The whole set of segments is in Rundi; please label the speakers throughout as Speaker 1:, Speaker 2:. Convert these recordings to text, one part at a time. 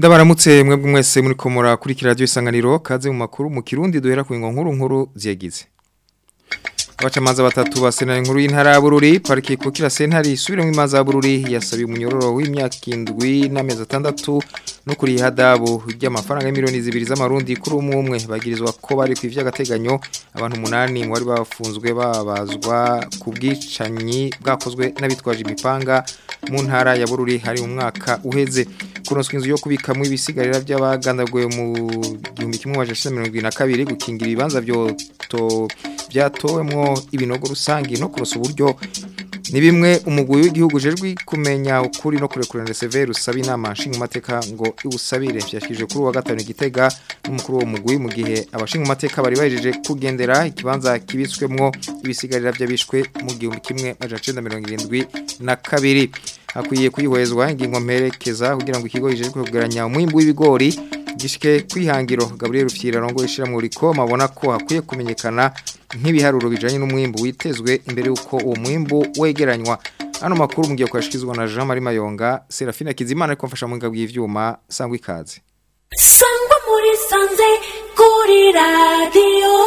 Speaker 1: Ndabaramutse mwebwe mwese muri komora kuri radio isanganiro kaze mu makuru mu kirundi duhera ku ngo nkuru nkuru ziyagize. Abacamanza batatu ba sena nkuru y'intara ya Bururi pariki kukira sentari isubire mu imanza ya Bururi yasabiye umunyororo w'imyaka indwi n'amezi atandatu no kuri hadabu ry'amafaranga miliyoni zibiri z'amarundi kuri umwe umwe bagirizwa ko bari ku ivy'agateganyo abantu umunani mu bari bafunzwe babazwa ku bwicanyi bwakozwe n'abitwaje imipanga mu ntara ya Bururi hari mu mwaka uheze kuronswa inzu yo kubikamwe ibisigarira by'abagandaguye mu 1972 gukingira ibibanza byo to byatowemwo ibinogo rusangi no kurosa uburyo ni bimwe umugwi w'igihugu jejwe kumenya ukuri no kurekurana severe usaba inama nshinga mateka ngo iwusabire byashikije kuri wa gatanu igitega n'umukuru wo mugwi mu gihe abashinga mateka bari bajeje kugendera ikibanza kibitswemwo ibisigarira by'abishwe mu gihumbi kimwe majana 1972 na kabiri akwiye kuyihwezwa ingingo mperekeza kugira ngo ikigo gijejwe kugeranya umwimbu w'ibigori gishike kwihangiro Gabriel Rufyira rongo ishira mu rikoma abona ko hakwiye kumenyekana nk'ibiharuro bijanye n'umwimbu witezwe imbere yuko uwo mwimbu wegeranywa ano makuru mugiye kwashikizwa na Jean Marie Mayonga Serafina Kizimana ariko mfasha mu ngabwi y'ivyuma sangwa ikaze
Speaker 2: sangwa muri sanze kuri radio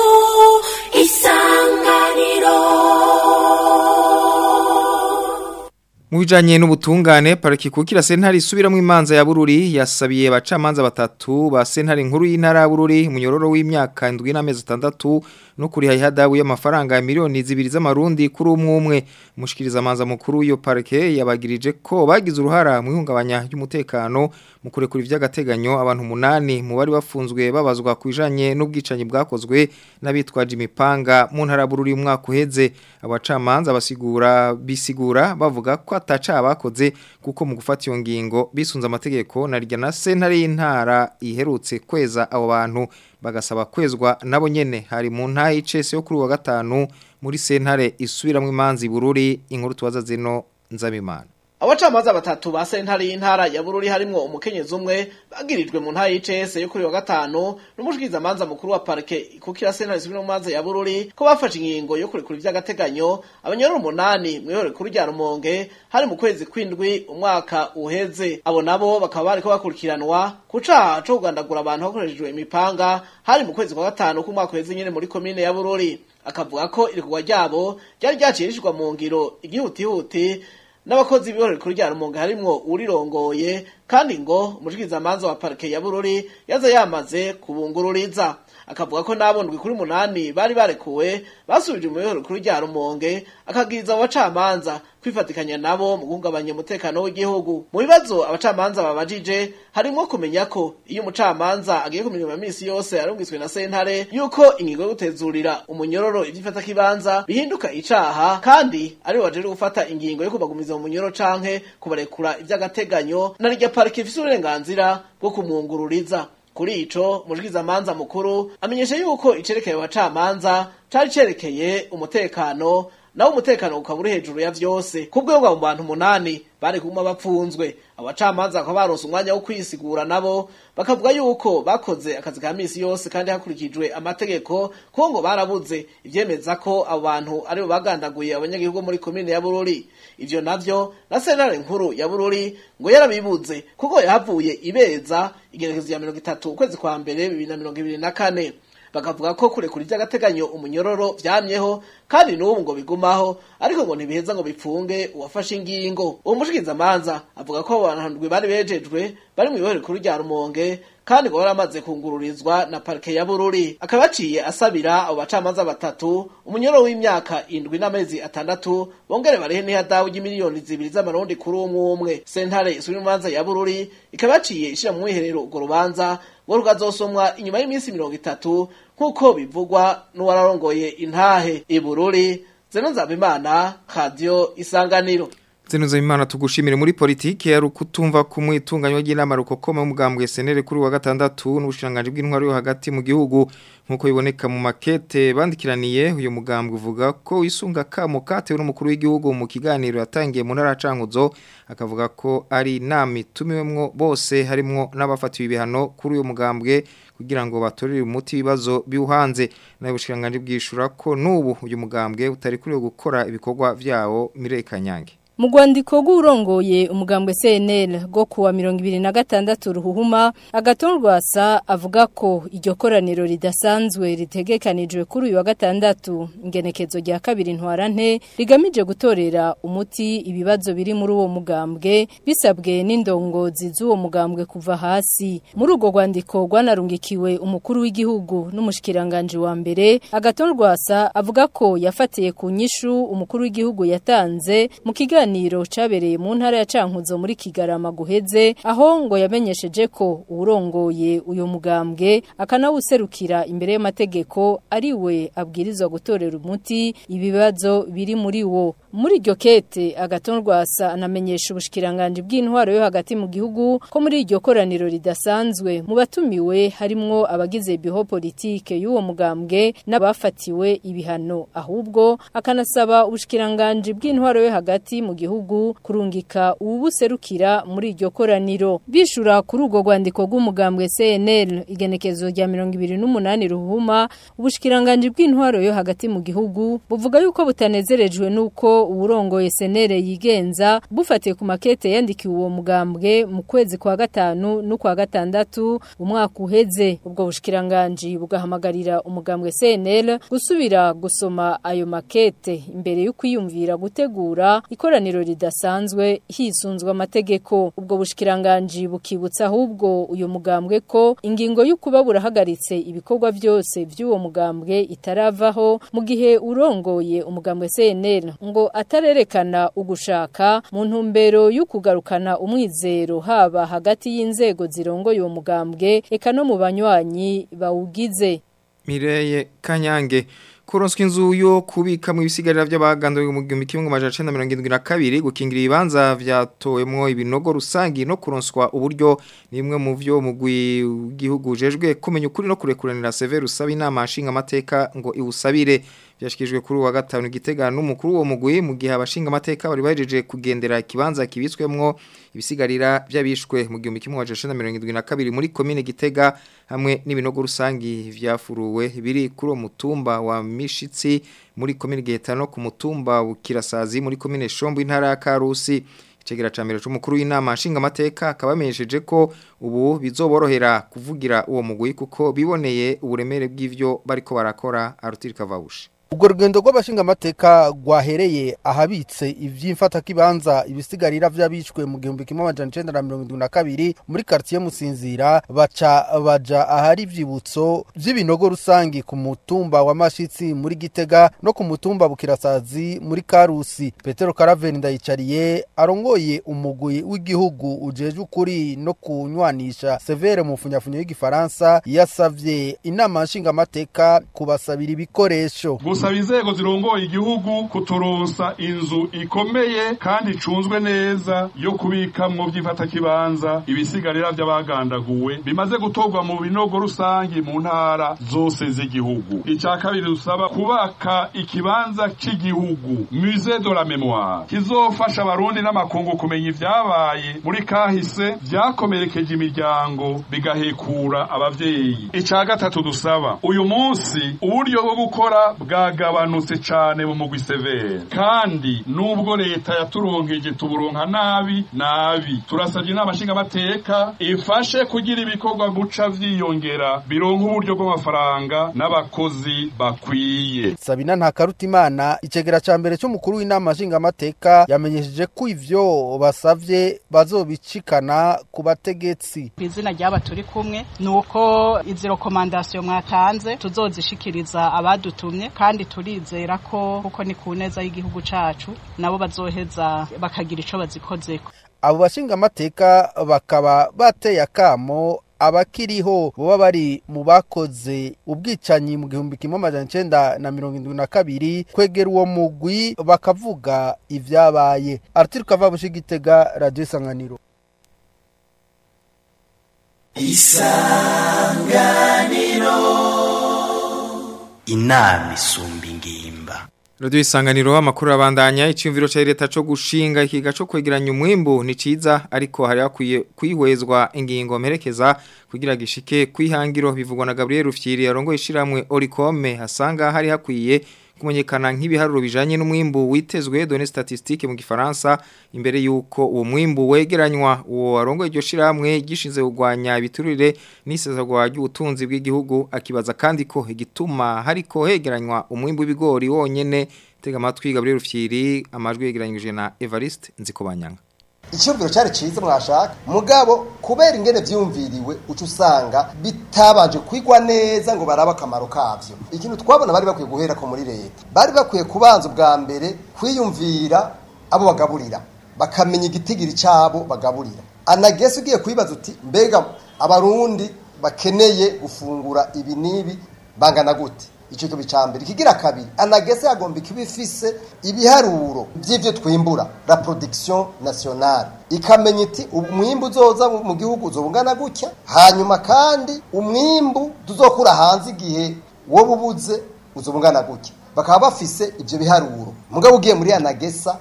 Speaker 2: isanganiro
Speaker 1: Mu bijanye n'ubutungane pariki kukira sentari isubira mu imanza ya Bururi yasabiye abacamanza batatu ba sentari nkuru y'intara ya Bururi munyororo w'imyaka 7 n'amezi 6 no kuri hayadabu y'amafaranga miliyoni zibiri z'amarundi kuri umwe umwe mushikiriza amanza mukuru yo parike yabagirije ko bagize uruhara mu ihungabanya ry'umutekano mu kurekura ivy'agateganyo abantu munani mu bari bafunzwe babazwa kwijanye n'ubwicanyi bwakozwe n'abitwaje imipanga mu ntara ya Bururi umwaka uheze abacamanza basigura bisigura bavuga ko ataca abakoze kuko mu gufata iyo ngingo bisunze amategeko na rya na sentare y'intara iherutse kweza abo bantu bagasaba kwezwa nabo nyene hari mu ntayi y'icese yo kuri wa gatanu muri sentare isubiramwe imanzi bururi inkuru tubaza zino nzabimana
Speaker 3: abacamanza batatu ba sentare y'intara ya bururi harimwo umukenyezi umwe bagirijwe mu ntara y'ICS yo kuri wa gatanu n'umushikiriza manza mukuru wa parke kukira sentare isubira mu manza ya bururi ko bafashe ingingo yo kurekura ivy'agateganyo abanyororo umunani mw'ihoro kuri rya rumonge hari mu kwezi kw'indwi umwaka uheze abo nabo bakaba bariko bakurikiranwa ku caha co kugandagura abantu hakoreshejwe imipanga hari mu kwezi kwa gatanu k'umwaka uheze nyene muri komine ya bururi akavuga ko irekurwa ryabo ryari ryacirishwa mu ngiro igihutihuti n'abakozi b'ihorero kuri rya rumonge harimwo urirongoye kandi ngo umushikirizamanza wa parike ya bururi yaza yamaze kubungururiza akavuga ko n'abondwi kuri munani bari barekuwe basubije mu ihorero kuri rya rumonge akagiriza abo bacamanza kwifatikanya nabo mu guhungabanya umutekano w'igihugu mu bibazo abacamanza babajije harimwo kumenya ko iyo umucamanza agiye ku mirimo ya misi yose arungitswe na sentare yuko ingingo yo gutezurira umunyororo ivyifata kibanza bihinduka icaha kandi ari wajeje gufata ingingo yo kubagumiza mu munyoro canke kubarekura ivy'agateganyo na rya parike ifise uburenganzira bwo kumwungururiza kuri ico mushikirizamanza mukuru amenyesha yuko icerekeye abacamanza cari cerekeye umutekano nawo umutekano ukaba uri hejuru ya vyose kubwo ngo mu bantu umunani bari kuma bapfunzwe abacamanza bakaba baronse umwanya wo kwisigura nabo bakavuga yuko bakoze akazi ka misi yose kandi hakurikijwe amategeko kuko ngo barabuze ivyemeza ko abo bantu aribo bagandaguye abanyagihugu muri komine ya Bururi ivyo navyo na sentare nkuru ya Bururi ngo yarabibuze kuko yahavuye ibeza igerekezo ya mirongo itatu ukwezi kwa mbere bibiri na mirongo ibiri na kane bakavuga ko kurekura iby'agateganyo umunyororo byamyeho kandi n'ubu ngo bigumaho ariko ngo ntibiheza ngo bipfunge uwafashe ingingo uwo mushikirizamanza avuga ko abantu bari bejejwe bari mu ibohero rikuru rya rumonge kandi ngo baramaze kungururizwa na parike ya bururi akaba yaciye asabira abo bacamanza batatu umunyororo w'imyaka indwi n'amezi atandatu bongere barehe n'ihadawu ry'imiliyoni zibiri z'amarundi kuri umwe umwe sentare isubira imanza ya bururi ikaba yaciye ishira mu mwiherero urwo rubanza ngo rukazosomwa inyuma y'iminsi mirongo itatu nk'uko bivugwa n'uwararongoye intahe ibururi zeno nzabimana radio isanganiro
Speaker 1: Zenuza imana tugushimire muri politiki ya rukutumva kumwitunganywa ry'inama rukokoma umugambwe SNL kuri wa gatandatu n'ubushiranganje bw'intwaro yo hagati mu gihugu nkuko biboneka mu makete bandikiraniye uyu mugambwe uvuga ko wisunga kamo katewe n'umukuru w'igihugu mu kiganiro yatangiye mu ntara cankuzo akavuga ko ari inama itumiwemwo bose harimwo n'abafatiwe ibihano kuri uyu mugambwe kugira ngo batorere umuti ibibazo biwuhanze nayo bushiranganje bwishura ko n'ubu uyu mugambwe utari kuri gukora ibikorwa vyawo Mireka Nyange
Speaker 4: Mu rwandiko rw'urongoye umugambwe CNL rwo kuwa 2026 ruhuhuma agatondwasa avuga ko iryo koraniro ridasanzwe ritegekanijwe kuri uyu wa gatandatu ingenekezo rya kabiri ntwarante rigamije gutorera umuti ibibazo biri muri uwo mugambwe bisabwe n'indongozi z'uwo mugambwe kuva hasi muri urwo rwandiko rwanarungikiwe umukuru w'igihugu n'umushikiranganje wa mbere agatondwasa avuga ko yafatiye ku nyishu umukuru w'igihugu yatanze mu kiganiro kiganiro cabereye mu ntara ya Cankuzo muri Kigarama guheze aho ngo yamenyesheje ko urongoye uyo mugambwe akanawuserukira imbere y'amategeko ari we abwirizwa gutorera umuti ibibazo biri muri wo muri iryo kete agatondwasa anamenyesha ubushikiranganje bw'intwaro yo hagati mu gihugu ko muri iryo koraniro ridasanzwe mu batumiwe harimwo abagize biho politike y'uwo mugambwe n'abafatiwe ibihano ahubwo akanasaba ubushikiranganje bw'intwaro yo hagati mu gihugu kurungika ubuserukira muri iryo koraniro bishura kuri urwo rwandiko rw'umugambwe CNL igenekezo rya 28 ruhuma ubushikiranganje bw'intwaro yo hagati mu gihugu buvuga yuko butanezerejwe nuko uburongoye CNL yigenza bufatiye ku makete yandikiwe uwo mugambwe mu kwezi kwa gatanu no kwa gatandatu umwaka uheze ubwo bushikiranganje bugahamagarira umugambwe CNL gusubira gusoma ayo makete imbere yo kwiyumvira gutegura ikoraniro ridasanzwe hisunzwe amategeko ubwo bushikiranganje bukibutsa ahubwo uyu mugambwe ko ingingo y'ukuba burahagaritse ibikorwa byose by'uwo mugambwe itaravaho mu gihe urongoye umugambwe CNL ngo atarerekana ugushaka mu ntumbero yo kugarukana umwizero haba hagati y'inzego zirongoye uwo mugambwe eka no mu banywanyi bawugize
Speaker 1: Mireye Kanyange kuronswa inzu yo kubika mu bisigarira by'abagandawe mu gihumbi kimwe amajana icenda mirongo irindwi na kabiri gukingira ibibanza vyatowemwo ibinogo rusangi no kuronswa uburyo ni imwe mu vyo mugwi w'igihugu ujejwe kumenya ukuri no kurekuranira severe usaba inama nshinga amateka ngo iwusabire byashikijwe kuri wa gatanu igitega n'umukuru wo mugwi mu gihe abashinga amateka bari bajeje kugendera kibanza kibitswemwo ibisigarira by'abishwe mu gihumbi kimwe amajana icenda mirongo irindwi na kabiri muri komine gitega hamwe n'ibinogo rusangi vyafuruwe biri kuri uwo mutumba wa mishitsi muri komine giheta no ku mutumba bukirasazi muri komine shombo intara ya karusi icegera ca mbere c'umukuru w'inama nshinga amateka akaba yamenyesheje ko ubu bizoborohera kuvugira uwo mugwi kuko biboneye uburemere bw'ivyo bariko barakora arutirika vawushe
Speaker 5: ubwo rugendo rw'abashingamateka rwahereye ahabitse iby'imfatakibanza ibisigarira by'abishwe mu gihumbi kimwe amajana icenda na mirongo irindwi na kabiri muri karitsiye musinzira baca baja ahari ivyibutso vy'ibinogo rusangi ku mutumba wa mashitsi muri gitega no ku mutumba bukirasazi muri karusi petero karaveni ndayicariye arongoye umugwi w'igihugu ujeje ukuri no kunywanisha severe mu funyafunyo y'igifaransa yasavye inama nshingamateka kubasabira ibikoresho
Speaker 6: gusaba inzego zirongoye igihugu kuturonsa inzu ikomeye kandi icunzwe neza yo kubikamwo vy'imfatakibanza ibisigarira vy'abagandaguwe bimaze gutorwa mu binogo rusangi mu ntara zose z'igihugu ica kabiri dusaba kubaka ikibanza c'igihugu musée de la mémoire kizofasha abarundi n'amakungu kumenya ivyabaye muri kahise vyakomerekeje imiryango bigahekura abavyeyi ica gatatu dusaba uyu munsi uburyo bwo gukora bwagabanutse cane mu mugwi severe kandi nubwo leta yaturonkeje tuburonka nabi nabi turasabye inama nshingamateka ifashe kugira ibikorwa guca vyiyongera bironka uburyo bw'amafaranga n'abakozi bakwiye
Speaker 5: sabina ntakarutimana icegera ca mbere c'umukuru w'inama nshingamateka yamenyesheje ko ivyo basavye bazobicikana ku bategetsi
Speaker 7: izina ry'aba turi kumwe ni uko izi rekomandasiyo mwatanze tuzozishikiriza abadutumye kandi turizera ko kuko ni ku neza y'igihugu cacu nabo bazoheza bakagira ico bazikozeko
Speaker 5: abo bashingamateka bakaba bateye akamo abakiriho boba bari mu bakoze ubwicanyi mu gihumbi kimwe amajana icenda na mirongo indwi na kabiri kwegera uwo mugwi bakavuga ivyabaye arthur kavabushi igitega radiyo isanganiro
Speaker 8: inama isumba ingimba
Speaker 1: Radio isanganiro amakuru abandanya icyumviro cha leta cyo gushinga ikiga cyo kwegeranya umwimbo ni ciza ariko hari akwiye kwihwezwa ingingo mperekeza kugira gishike kwihangiro bivugwa na Gabriel Rufyiri yarongo ishiramwe Oricome hasanga hari hakwiye kumenyekana nk'ibiharuro bijanye n'umwimbu witezwe données statistiques mu gifaransa imbere yuko uwo mwimbu wegeranywa uwo arongoye iryo shiramwe gishinze kugwanya ibiturire n'isezerwa ry'ubutunzi bw'igihugu akibaza kandi ko igituma hariko hegeranywa umwimbu w'ibigori wonyene tega amatwi Gabriel Rufyiri amajwi yegeranyije na Evariste Nzikobanyanga
Speaker 9: icyumviro cyari cyiza mwashaka mugabo kubera ingene vyumviriwe uca usanga bitabanje kwigwa neza ngo barabe akamaro kavyo ikintu twabona bari bakwiye guhera ko muri leta bari bakwiye kubanza ubwa mbere kwiyumvira abo bagaburira bakamenya igitigiri cyabo bagaburira anagese ugiye kwibaza uti mbega abarundi bakeneye gufungura ibi n'ibi bangana gute icyo kibi cya mbere ikigira kabiri anagese yagomba kuba ifise ibiharuro by'ibyo twimbura la production nationale ikamenya iti umwimbu uzoza mu gihugu uzobungana gutya hanyuma kandi umwimbu tuzokura hanze igihe wowe ubuze uzobungana gutya bakaba bafise ibyo biharuro mugabo ugiye muri anagesa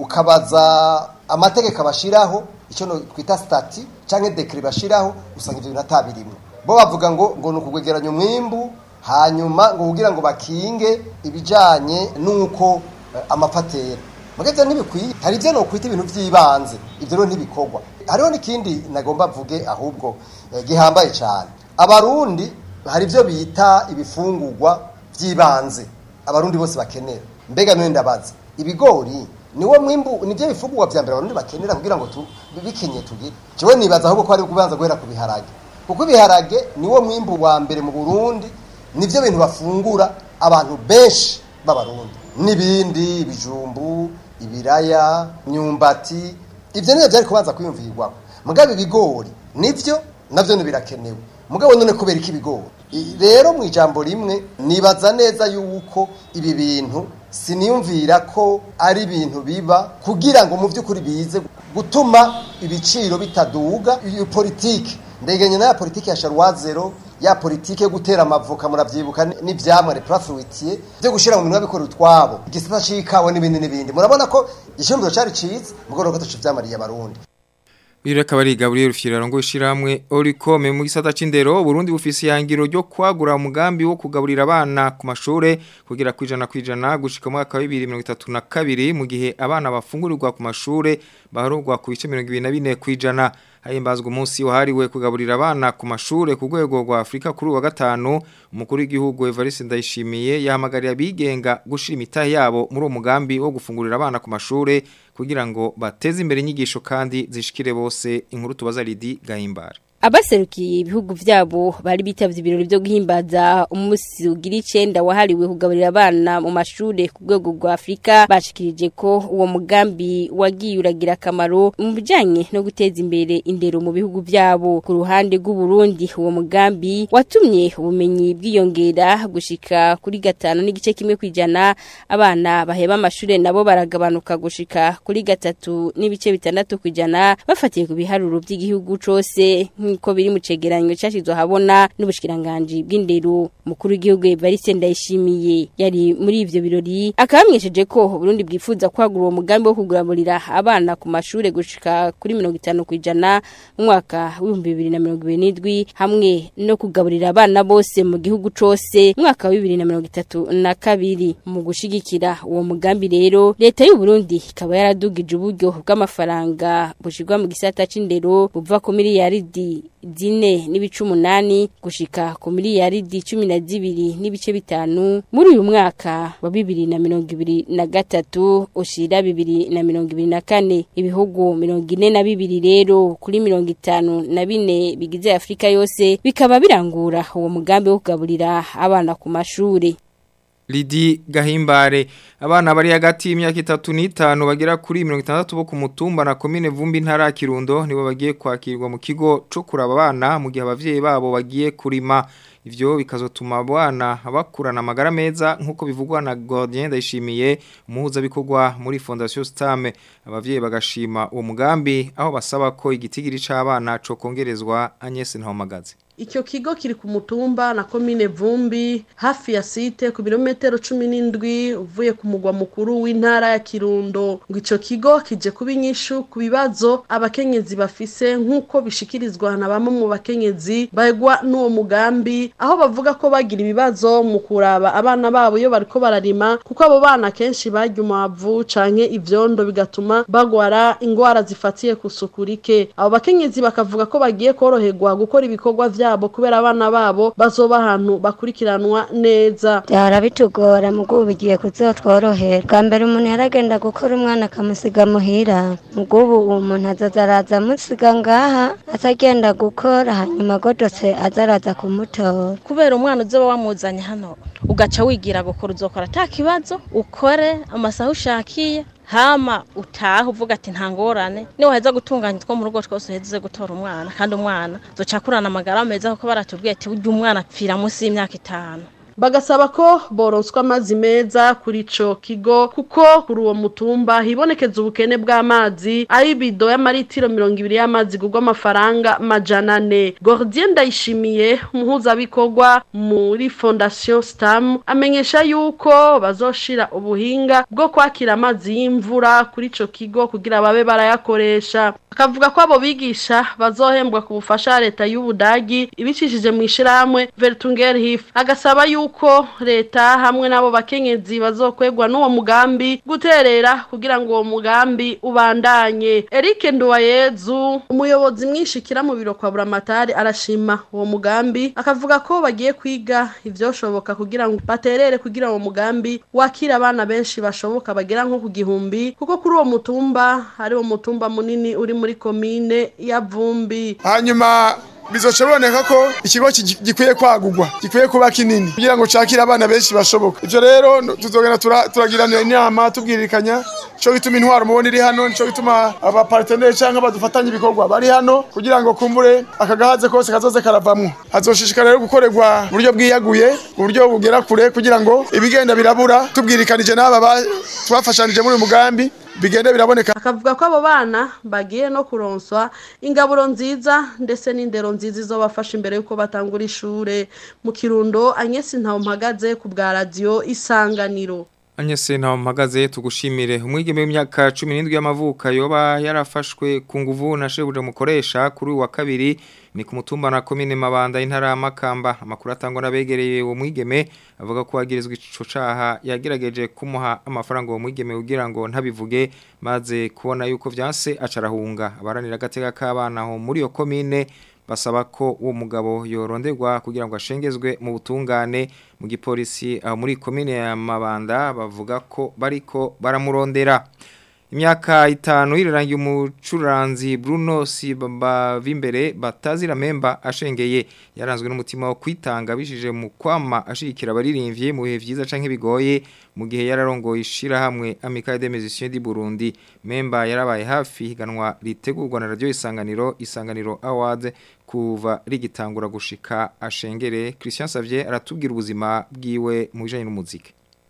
Speaker 9: ukabaza amategeko bashiraho icyo twita stati cyangwa dekire bashiraho usanga ibyo bintu atabirimwo bo bavuga ngo ngo ni ukugwegeranya umwimbu hanyuma ngo kugira ngo bakinge ibijanye nuko uh, amapatera mugeze ntibikwiye hari ibyo nokwita ibintu by'ibanze ibyo rero ntibikorwa hariho n'ikindi nagomba mvuge ahubwo eh, gihambaye cyane abarundi hari ibyo bita ibifungurwa by'ibanze abarundi bose bakenera mbega none ndabaza ibigori niwo mwimbu nibyo bifungurwa vya mbere abarundi bakenera kugira ngo bikenye tugire jewe nibaza ahubwo ko ari kubanza guhera ku biharage kuko ibiharage niwo mwimbu wa mbere mu Burundi nivyo bintu bafungura abantu benshi b'abarundi n'ibindi ibijumbu ibiraya myumbati ivyo nivyo byari kubanza kwiyumvirwaho mugabo ibigori nivyo navyo birakenewe mugabo none kubera iki ibigori rero mu ijambo rimwe nibaza neza yuko ibi bintu siniyumvira ko ari ibintu biba kugira ngo mu by'ukuri bize gutuma ibiciro bitaduga iyo politiki ndegenye na ya politiki ya sharwazero ya politiki yo gutera amavoka muravyibuka n'ivyamwa reprafruitier byo gushira mu minwa bikora utwabo igisata cikawe n'ibindi n'ibindi murabona ko icyumviro cari ciza mugoro ko tacu vyamariye abarundi
Speaker 1: Bire kabari Gabriel Fiyera ngo ishiramwe Oricome mu gisata c'indero Burundi bufise yangiro ryo kwagura umugambi wo kugaburira abana ku mashure kugira kwijana kwijana gushika mu mwaka wa 2032 mu gihe abana bafungurirwa ku mashure baharurwa ku bice 24 kwijana hayimbazwa umunsi wahariwe kugaburira abana ku mashure ku rwego rwa Afrika kuri wa gatanu umukuru w'igihugu Evariste Ndayishimiye yahamagariye abigenga gushira imitahe yabo muri uwo mugambi wo gufungurira abana ku mashure kugira ngo bateze imbere inyigisho kandi zishikire bose inkuru tubaza Lidi Gahimbara
Speaker 10: abaserukiye ibihugu vyabo bari bitavye ibirori byo guhimbaza umunsi ugira icenda wahariwe kugaburira abana mu mashure ku rwego rwa Afrika bashikirije ko uwo mugambi wagiye uragira akamaro mu bijanye no guteza imbere indero mu bihugu vyabo ku ruhande rw'u Burundi uwo mugambi watumye ubumenyi bwiyongera gushika kuri gatanu n'igice kimwe kwijana abana baheba amashure nabo baragabanuka gushika kuri gatatu n'ibice bitandatu kwijana bafatiye ku biharuro by'igihugu cose nkuko biri mu cegeranyo cyashizwe habona n'ubushikiranganje bw'indero mukuru w'igihugu Evariste Ndayishimiye yari muri ivyo birori akabamwesheje ko Burundi bwifuza kwagura uwo mugambi wo kuguraburira abana ku mashure gushika kuri 50 kwijana mu mwaka w'ibihumbi bibiri na mirongo ibiri n'indwi hamwe no kugaburira abana bose mu gihugu cose mu mwaka wa bibiri na mirongo itatu na kabiri mu gushigikira uwo mugambi rero leta y'u Burundi ikaba yaradugije uburyo bw'amafaranga bushirwa mu gisata c'indero buva ku miliyaridi zine n'ibice umunani gushika ku miliyaridi cumi na zibiri n'ibice bitanu muri uyu mwaka wa bibiri na mirongo ibiri na gatatu ushira bibiri na mirongo ibiri na kane ibihugu mirongo ine na bibiri rero kuri mirongo itanu na bine bigize afurika yose bikaba birangura uwo mugambi wo kugaburira abana ku mashuri
Speaker 1: Lidi Gahimbare abana bari hagati y'imyaka itatu n'itanu bagera kuri 60 bo ku mutumba na commune Vumbi ntara Kirundo nibo bagiye kwakirwa mu kigo cyo kuraba abana mu gihe abavyeyi babo bagiye kurima ivyo bikazotuma abana bakurana amagara meza nkuko bivugwa na Gordien Ndayishimiye umuhuza bikorwa muri Fondation Stame abavyeyi bagashima uwo mugambi aho basaba ko igitigiri c'abana co kongerezwa Agnes Ntawamagaze
Speaker 11: Icyo kigo kiri ku mutumba na komine Vumbi hafi ya site ku birometero cumi n'indwi uvuye ku mugwa mukuru w'intara ya Kirundo ngo ico kigo kije kuba inyishu ku bibazo abakenyezi bafise nk'uko bishikirizwa na bamwe mu bakenyezi bagwa n'uwo mugambi aho bavuga ko bagira ibibazo mu kuraba abana babo iyo bariko bararima kuko abo bana kenshi barya umwavu canke ivyondo bigatuma bagwara ingwara zifatiye ku suku rike abo bakenyezi bakavuga ko bagiye koroherwa gukora ibikorwa vyabo kubera abana babo bazoba ahantu bakurikiranwa neza
Speaker 12: byahora bitugora mugo ubu bigiye kuzotworohera bwa mbere umuntu yaragenda gukora umwana akamusiga muhira mugo ubu uwo muntu azaza araza amusiga ngaha atagenda gukora hanyuma agodotse aza araza kumutora
Speaker 13: kubera umwana uzoba wamuzanye hano ugaca wigira gukora uzokora ata kibazo ukore amasaha ushakiye hama utaha uvuga ati nta ngorane niba waheza gutunganya two mu rugo twose uheze gutora umwana kandi umwana zoca akurana amagara meza kuko baratubwiye ati ujya umwana apfira munsi y'imyaka itanu
Speaker 11: bagasaba ko boronswa amazi meza kuri ico kigo kuko kuri uwo mutumba hibonekeza ubukene bw'amazi ari ibido y'amaritiro mirongo ibiri y'amazi gugwa amafaranga majana ane gordien ndayishimiye umuhuzabikorwa muri fondation stam amenyesha yuko bazoshira ubuhinga bwo kwakira amazi y'imvura kuri ico kigo kugira babe barayakoresha akavuga ko abo bigisha bazohembwa ku bufasha ya leta y'ubudagi ibicishije mu ishirahamwe vertungerhif agasaba yuko leta hamwe n'abo bakenyezi bazokwegwa n'uwo mugambi guterera kugira ngo uwo mugambi ubandanye Eric Nduwayezu umuyobozi mwishikira mu biro kwa Buramatari arashima uwo mugambi akavuga ko bagiye kwiga ivyoshoboka kugira ngo baterere kugira uwo mugambi wakira abana benshi bashoboka bagera nko ku gihumbi kuko kuri uwo mutumba hari uwo mutumba munini uri muri komine ya Vumbi
Speaker 14: hanyuma bizoca biboneka ko ikigo ki- gikwiye kwagurwa gikwiye kuba kinini kugira ngo cakire abana benshi bashoboka ivyo rero no- tuzogenda tura- turagiranira inama tubwirikanya nico gituma intwaro mubona iri hano nico gituma abaparteneri canke abadufatanya ibikorwa bari hano kugira ngo kumbure akagahaze kose kazoze karavamwo hazoshishikara rero gukorerwa mu buryo bwiyaguye mu buryo bugera kure kugira ngo ibigenda birabura tubwirikanije n'aba ba- twafashanije muri uyu mugambi bigende biraboneka
Speaker 11: akavuga ko abo bana bagiye no kuronswa ingaburo nziza ndetse n'indero nziza izobafasha imbere yuko batangura ishure mu kirundo Agnes Ntawumpagaze ku bwa radio isanganiro
Speaker 1: Anyese ntawo mpagaze tugushimire umwigeme w'imyaka 17 y'amavuka yoba yarafashwe ku nguvu na shebuje mukoresha kuri uyu wa kabiri ni ku mutumba na komine mabanda intara ya Makamba amakuru atangwa nabegereye uwo mwigeme avuga ko wagirizwa ico caha yagerageje kumuha amafaranga uwo mwigeme kugira ngo ntabivuge maze kubona yuko vyanse acarahunga abaranira gateka k'abana aho muri iyo komine basaba ko uwo mugabo yoronderwa kugira ngo ashengezwe mu butungane mu gipolisi aho muri komine ya Mabanda bavuga ko bariko baramurondera imyaka itanu irirangiye umucuranzi Bruno Sibavimbere batazira memba ashengeye yaranzwe n'umutima wo kwitanga bishije mu kwama ashikira abaririmbye mu bihe vyiza canke bigoye mu gihe yararongoye ishira hamwe Amicale des Musiciens du Burundi memba yarabaye hafi higanwa ritegurwa na radio isanganiro isanganiro awards kuva rigitangura gushika ashengere Christian Savier aratubwira ubuzima bwiwe mu bijanye n'umuziki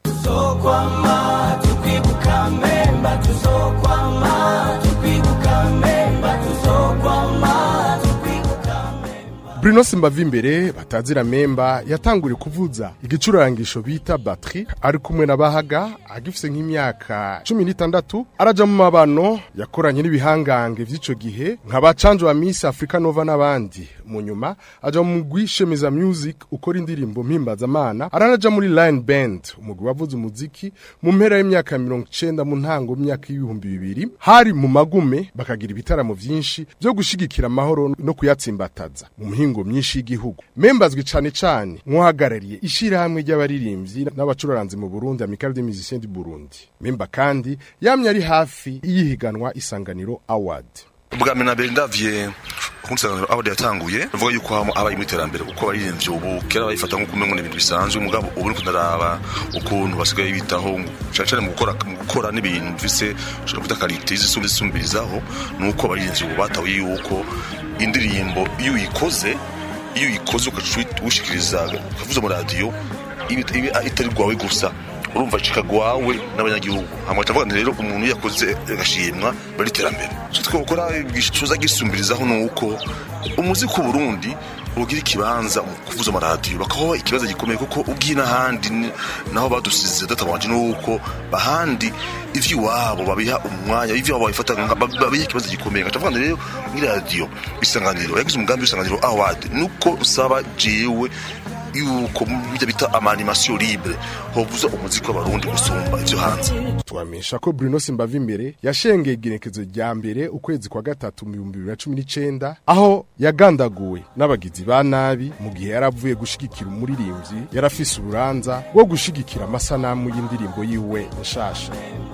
Speaker 2: tuzokwama tukwibuka memba tuzokwama tukwibuka memba tuzokwama tukwibuka
Speaker 15: Bruno Simbavimbere batazira memba yatanguriye kuvuza igicurangisho bita batterie ari kumwe na Bahaga agifise nk'imyaka 16 araja mu mabano yakoranye n'ibihangange vy'ico gihe nka bacanje wa Miss Africa Nova n'abandi mu nyuma aja mu gwishemiza music ukora indirimbo mpimbaza amana aranaja muri Line Band umugwi wavuze umuziki mu mpera y'imyaka 90 mu ntango y'imyaka y'ibihumbi bibiri hari mu magume bakagira ibitaramo vyinshi byo gushigikira amahoro no kuyatsimbataza mu mihingo myinshi y'igihugu membazwe cane cane nk'uhagarariye ishirahamwe ry'abaririmbyi n'abacuranzi mu Burundi Amicale des Musiciens du Burundi memba kandi yamye ari hafi y'ihiganwa isanganiro award
Speaker 16: ubwa mbere na mbere ndavye kunsanganiro aho yatanguye bavuga yuko hamo abaye mu iterambere uko baririmbye ubu kera bayifata nk'uko umengo n'ibintu bisanzwe mugabo ubu niko ndaraba ukuntu basigaye bitaho cyane cyane mu gukora mu gukora n'ibintu bise ushobora kuta karite zisumbi zisumbirizaho nuko abaririmbyi ubu batawe yuko indirimbo iyo uyikoze iyo uyikoze ukacushikiriza ukavuza mu radio ibi itari rwawe gusa urumva cikagwawe n'abanyagihugu hamwe tavuga rero umuntu yakoze agashimwa bari terambere cyo gukora gishuza gisumbirizaho nuko umuziki w'u Burundi ugira ikibanza mu kuvuza amaradiyo bakaho ikibazo gikomeye kuko ugiye n'ahandi naho badusize databanje nuko bahandi ivy'iwabo babiha umwanya ivy'iwabo babifata babiha ikibazo gikomeye ndavuga rero muri radio isanganiro yagize umugambi w'isanganiro award nuko usaba jewe yuko bijya bita amanimasiyo libre hovuza umuziki w'abarundi gusumba ivyo hanze
Speaker 15: twamenyesha ko Bruno Simbava imbere yashengeye igenekezo rya mbere ukwezi kwa gatatu mu bihumbi bibiri na cumi n'icenda aho yagandaguwe n'abagizi ba nabi mu gihe yari avuye gushigikira umuririmbyi yari afise urubanza rwo gushigikira amasanamu y'indirimbo yiwe nshasha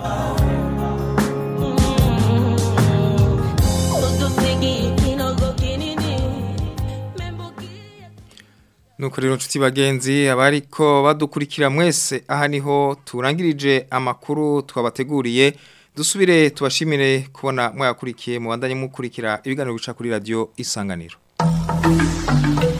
Speaker 1: Nuko rero nshuti bagenzi abariko badukurikira mwese aha niho turangirije amakuru twabateguriye dusubire tubashimire kubona mwayakurikiye mu bandanye mukurikira ibiganiro bica kuri radio isanganiro